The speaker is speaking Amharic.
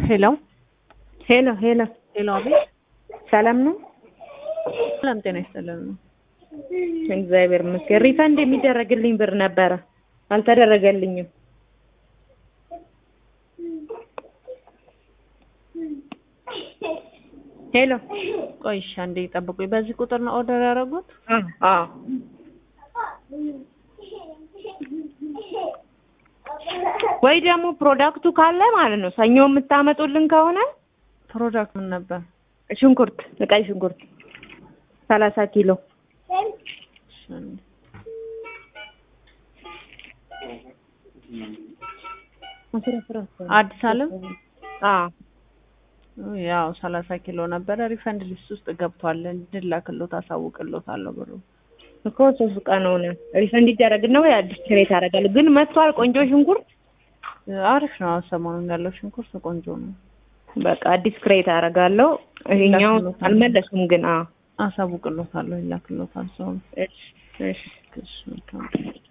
ሄሎ ሄሎ ሄሎ፣ ሄሎ፣ አቤት። ሰላም ነው? ሰላም ጤና ይስጥልን ነው። እግዚአብሔር ይመስገን። ሪፈንድ የሚደረግልኝ ብር ነበረ፣ አልተደረገልኝም። ሄሎ፣ ቆይ እሺ፣ አንዴ ጠብቁኝ። በዚህ ቁጥር ነው ኦርደር ያደረጉት? አዎ ወይ ደግሞ ፕሮዳክቱ ካለ ማለት ነው ሰኞ የምታመጡልን ከሆነ ፕሮዳክት ምን ነበር? ሽንኩርት፣ ቀይ ሽንኩርት ሰላሳ ኪሎ እሺ፣ አንዴ። አዲስ አለም አዎ ያው ሰላሳ ኪሎ ነበረ። ሪፈንድ ሊስት ውስጥ ገብቷል። እንድላክሎት አሳውቅሎታለሁ ብሩ እኮ ሶስት ቀን ሆነ። ሪፈንድ ይደረግና ወይ አዲስ ክሬት አደርጋለሁ። ግን መጥቷል ቆንጆ ሽንኩርት አሪፍ ነው። ሰሞኑን ያለው ሽንኩርት ቆንጆ ነው። በቃ አዲስ ክሬት አደርጋለሁ። ይሄኛው አልመለሱም ግን አዎ አሳውቅሎታለሁ፣ ይላክሎታል ሰው እሺ እሺ እሺ መልካም